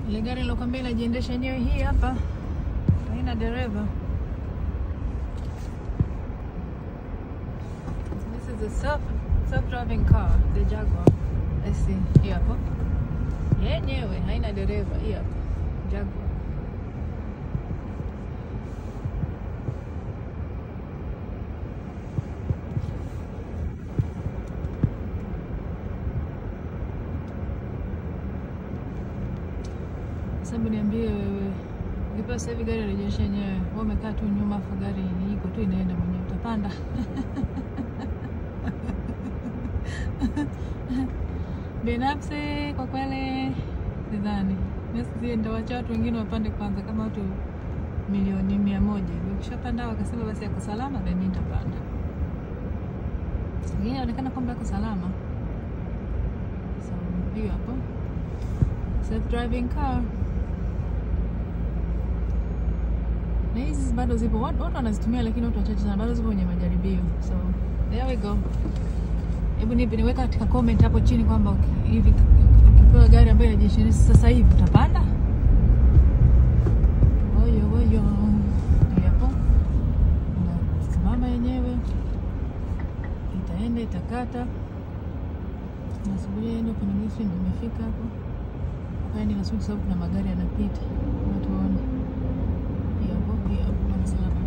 Ile gari nilokwambia inajiendesha yenyewe hii hapa, haina dereva. This is a self self-driving car, the Jaguar. Let's see. Hii hapo. Yenyewe haina dereva, hii hapa. Jaguar. Sababu niambie wewe, ukipewa sasa hivi gari rejesha yenyewe, wewe umekaa tu nyuma, afu gari iko tu inaenda mwenyewe, utapanda? Binafsi kwa kweli sidhani. Mimi nitawacha watu wengine wapande kwanza, kama watu milioni mia moja hivi. Ukishapanda wakasema basi yako salama, then mimi nitapanda. Hii inaonekana kwamba yako salama, so hiyo hapo self driving car na hizi bado zipo, watu watu wanazitumia, lakini watu wachache sana, bado zipo kwenye majaribio. So there we go. Hebu nipe niweka katika comment hapo chini kwamba uki- hivi ukipewa gari ambayo inajishini sasa hivi utapanda? Oyo oyo, Ndio hapo nasimama yenyewe, itaenda itakata, nasubiria iende kwenye mwisho, ndio imefika hapo. Hapa ni nasubiri sababu kuna magari yanapita, watu waone. Hiyo hapo, hiyo hapo, kama salama.